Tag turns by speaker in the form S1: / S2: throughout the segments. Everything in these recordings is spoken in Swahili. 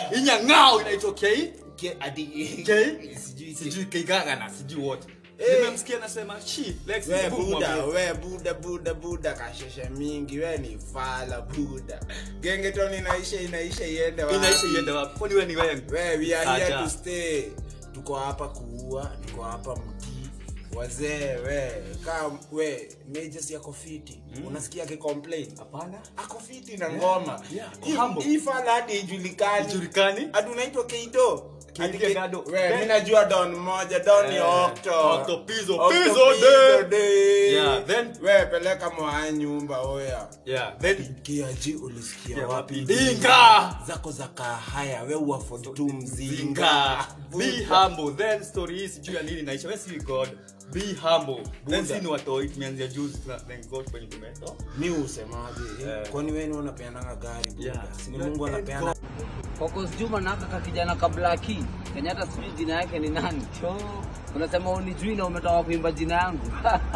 S1: inyang'ao inaitwa K
S2: Ke- adi-
S1: K
S2: sijui
S1: sijui Keigaga na sijui wote
S2: Eh.
S1: nimemsikia nasema shi Lex
S2: we
S1: hebu
S2: buda
S1: mwambie.
S2: we buda buda buda kasheshe mingi we ni fala buda gengeton inaisha inaisha iende wapi?
S1: inaisha iende wapi kwani wewe ni wewe
S2: we we are here
S1: Acha.
S2: to stay tuko hapa kuua tuko hapa mtii wazee we kaa we majors yako fiti unasikia akicomplain
S1: hapana
S2: ako fiti na ngoma
S1: yeah, ako
S2: Hii-
S1: humble.
S2: hii fala hadi ijulikani
S1: Ijulikani?
S2: hadi unaitwa keido
S1: Keido
S2: Hadi Ke-
S1: Gado.
S2: we
S1: Then-
S2: mi najua don moja don ni
S1: Eh,
S2: okto
S1: Octo, Pizzo,
S2: Octo,
S1: Pizzo
S2: Pizzo
S1: day.
S2: day.
S1: Yeah, then-
S2: we peleka mwaa nyumba oya
S1: yeah then
S2: kiaji ulisikia
S1: Yeah,
S2: wapi
S1: wapi? Dinga!
S2: zako za kahaya we uafod tu mzinga
S1: zinga be humble then story hii sijui ya nini naisha we si god be humble then
S2: Buddha.
S1: si ni watoi tumeanzia juzi tuna thank god kwenye tumeto
S2: mi usemaje
S1: Eh.
S2: kwani weni unapeananga gari buda
S1: Yeah.
S2: sini mungu anapeana
S3: Focus Juma na aka kijana kablaki Kenyatta sijui jina yake ni nani cho unasema unijui na umetoka kuimba jina yangu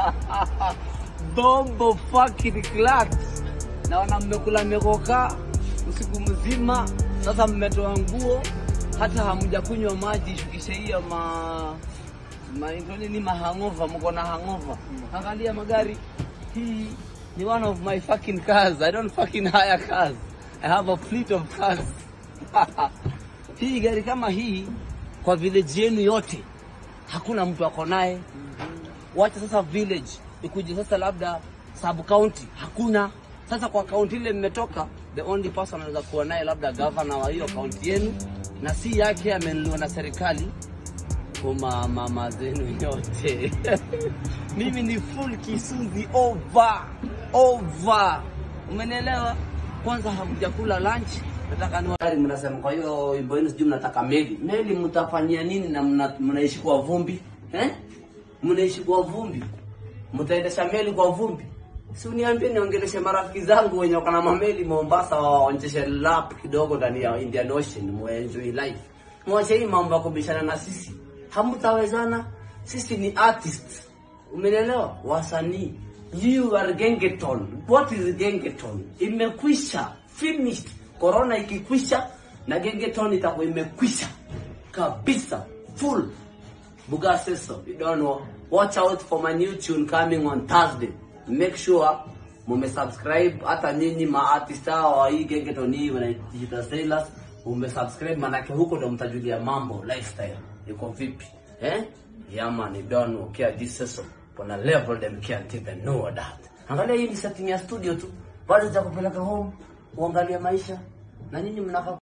S3: bombo fucking clat naona mmekula mmekoka usiku mzima sasa mmetoa nguo hata hamjakunywa maji shukishe hiyo ma ma nini mahangova mko na hangova angalia magari hii ni one of my fucking cars i don't fucking hire cars i have a fleet of cars hii gari kama hii kwa village yenu yote hakuna mtu ako naye wacha sasa village ikuje sasa labda sub county hakuna sasa kwa kaunti ile mmetoka the only person anaweza kuwa naye labda governor wa hiyo kaunti yenu na si yake amenuliwa na serikali kwa mama zenu yote mimi ni full kisuzi over over umenielewa kwanza hamjakula lunch nataka ni wali mnasema kwa hiyo wimbo yenu sijui mnataka meli meli mtafanyia nini na mna, mnaishi kwa vumbi eh mnaishi kwa vumbi mtaendesha meli kwa vumbi si uniambie niongeleshe marafiki zangu wenye wako na mameli Mombasa waonjeshe lap kidogo ndani ya Indian Ocean muenjoy life mwache hii mambo ya kubishana na sisi hamtawezana sisi ni artists umenelewa wasanii you are gengeton what is gengeton imekwisha finished corona ikikwisha na gengeton itakuwa imekwisha kabisa full Buga says so. You don't know. Watch out for my new tune coming on Thursday. Make sure mume subscribe hata nyinyi ma artist hao wa hii gengeton hii wana digital sailors mume subscribe manake huko ndo mtajulia mambo lifestyle iko vipi eh yeah man you don't know care this season on a level them can't even know that angalia hii ni setting ya studio tu bado za kupeleka home uangalia maisha na nyinyi mnaka